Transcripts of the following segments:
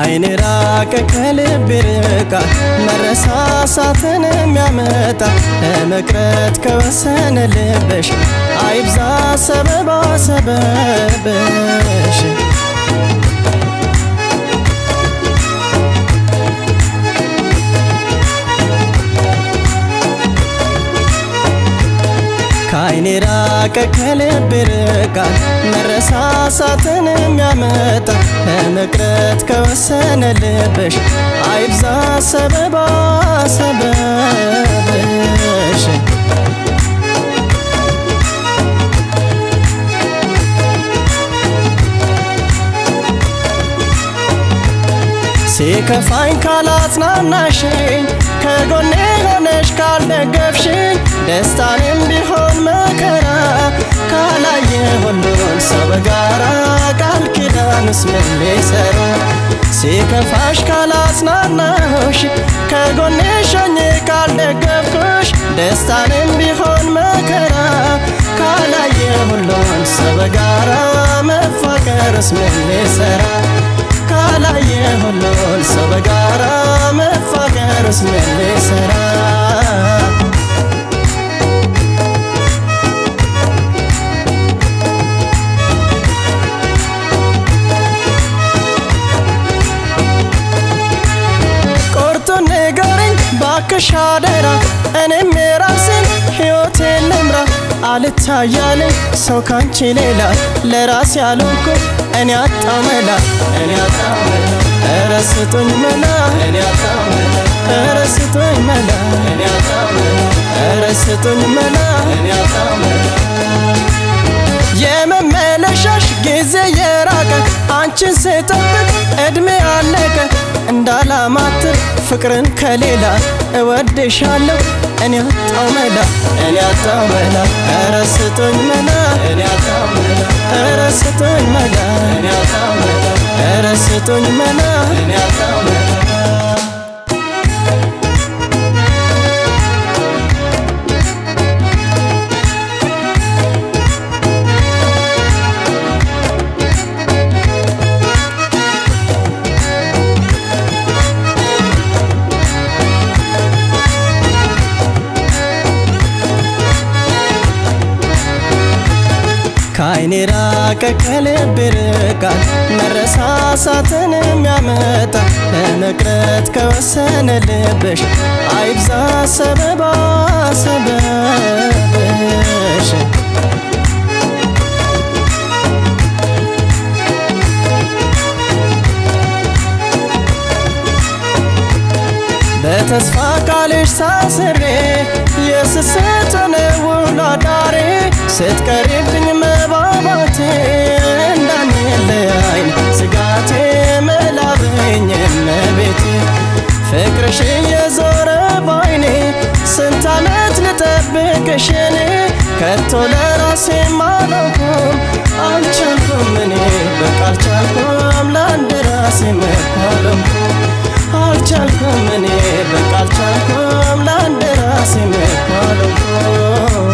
ከአይን ራቀ ከልብ ርቃል መረሳሳትን የሚያመጣ ለመቅረት ከወሰነ ልብሽ አይብዛ ሰበባ ሰበብሽ ከአይን ራቀ ከልብ ርቃል መረሳሳትን የሚያመጣ ለመቅረት ከወሰነ ልብሽ አይብዛ ሰበባ ሰበብሽ ሲከፋኝ ካላጽናናሽኝ ከጎኔ ሆነሽ ካልደገፍሽኝ ደስታንም ቢሆን መከራ ካላየ ሁሉን ሰው በጋራ ቃል ኪዳንስ ምን ሊሰራ ሲከፋሽ ካላጽናናሁሽ ከጎኔ ሾኜ ካልደገፍኩሽ ደስታንም ቢሆን መከራ ካላየ ሁሉን ሰው በጋራ መፋቀርስ ምን ሊሰራ ካላየ ሁሉን ሰው በጋራ መፋቀርስ ምን ሊሰራ ቁርጡን ንገረኝ ባክሽ አደራ እኔም የራሴን ሕይወቴን ልምራ አልታያለኝ ሰው ካንቺ ሌላ ለራሴ ያልሆንኩ እኔ አጣው መላ እኔ አጣው መላ ኧረ ስጡኝ መላ እኔ አጣው መላ ኧረ ስጡኝ መላ እኔ አጣው መላ ኧረ ስጡኝ መላ እኔ አጣው መላ የመመለሻሽ ጊዜ የራቀ አንቺን ስጠብቅ እድሜ አለቀ እንዳላማትር ፍቅርን ከሌላ እወድሻለሁ እኔ አጣው መላ እኔ አጣው መላ ኧረ ስጡኝ መላ እኔ አጣው መላ ኧረ ስጡኝ መላ እኔ አጣው መላ ኧረ ስጡኝ መላ እኔ አጣው መላ ከአይን ራቀ ከልብ ርቃል መረሳሳትን የሚያመጣ ለመቅረት ከወሰነ ልብሽ አይብዛ ሰበባ ሰበብሽ በተስፋ ቃልሽ ሳስሬ የስስትን ውሎ አዳሬ ስትቀሪብኝ መባባቴ እንዳንለያይ ስጋቴ መላበኝ እመቤቴ ፍቅርሽ የዞረ ባይኔ ስንት ዓመት ልጠብቅሽ እኔ ከቶ ለራሴ ማለኩም አልቻልኩም እኔ በቃ አልቻልኩም ለአንድ ራሴ መኳለምኩም አልቻልኩም እኔ በቃ አልቻልኩም ለአንድ ራሴ መኳለምኩም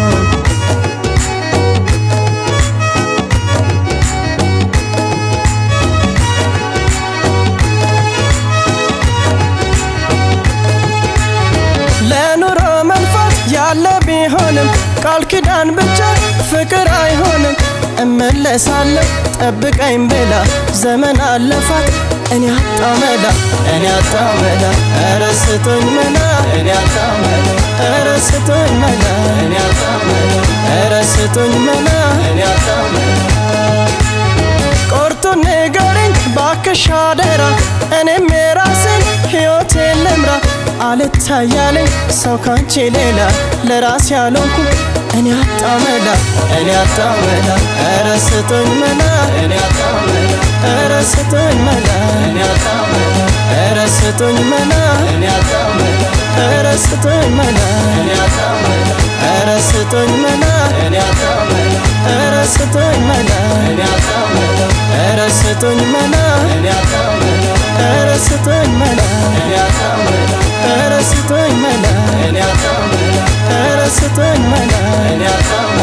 ለኑሮ መልፋት ያለ ቢሆንም ቃል ኪዳን ብቻ ፍቅር አይሆንም እመለሳለሁ ጠብቀኝ ብላ ዘመን አለፋት እኔ አጣው መላ እኔ አጣው መላ ኧረ ስጡኝ መላ እኔ አጣው መላ ኧረ ስጡኝ መላ እኔ አጣው መላ ኧረ ስጡኝ መላ እኔ አጣው መላ ቁርጡን ንገረኝ ባክሽ አደራ እኔም የራሴን ሕይወቴን ልምራ አልታያለኝ ሰው ካንቺ ሌላ ለራሴ ያልሆንኩ እኔ አጣው መላ እኔ አጣው መላ ኧረ ስጡኝ መላ እኔ አጣው መላ ኧረ ስጡኝ መላ እኔ አጣው መላ ኧረ ስጡኝ መላ እኔ አጣው መላ ኧረ ስጡኝ መላ እኔ አጣው መላ ኧረ ስጡኝ መላ እኔ አጣው መላ ኧረ ስጡኝ መላ እኔ አጣው መላ ኧረ ስጡኝ መላ እኔ አጣው መላ ኧረ ስጡኝ መላ እኔ አጣው መላ ኧረ ስጡኝ መላ እኔ አጣው መላ ኧረ ስጡኝ መላ እኔ አጣው